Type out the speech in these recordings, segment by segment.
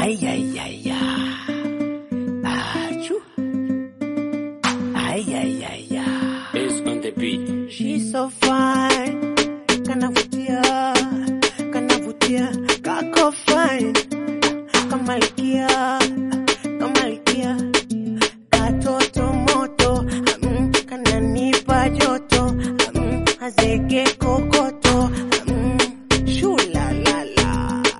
Ay, ay, ay, ay. Achoo. Ay, ay, ay, ay. Is on the beat. She's so fine. Kanavutia, kanavutia, kako fine. Kamalikia, kamalikia. Katoto moto, mm, kananipa joto, mm, azege kokoto, mm, shulalala.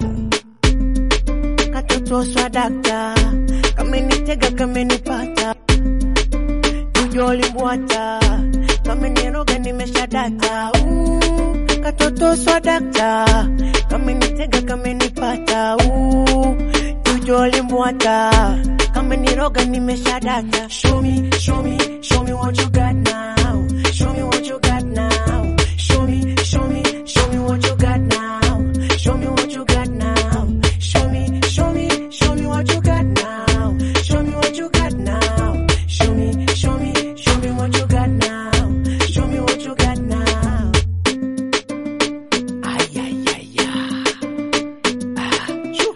Katoto swadakta, kamenitega kamenipata ujolimbwata kameniroga nimeshadata uh, katoto swadakta kamenitega kamenipata uh, ujolimbwata kameniroga nimeshadata show me, show me, show me what you got now show me what you got now show me, show me, show me what you got now show me what you got now show me, show me, show me what you got now show me what you got now show me, show me, show me what you got now show me what you got now ay ay ay ay ah choo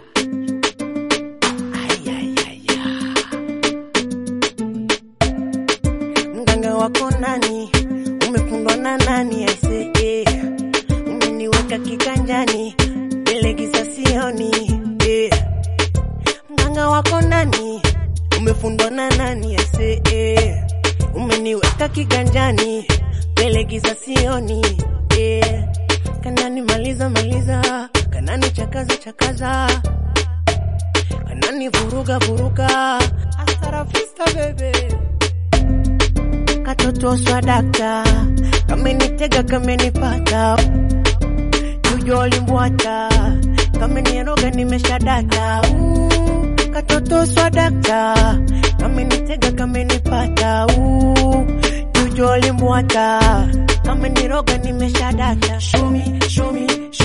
ay ay ay ay mganga wako nani umefundwa na nani aise eh. umeniweka kiganjani nilegisa sioni eh. mganga wako nani umefundwa na nani aise eh. umeniweka kiganjani nilegisa sioni eh. kanani maliza maliza kanani chakaza chakaza kanani vuruga vuruga astarafista bebe katoto swadakta kamenitega kamenipata jujolimbwata kameniroga nimeshadata uh, katoto swadakta kamenitega kamenipata uh, jujolimbwata kameniroga nimeshadata show me, show me, show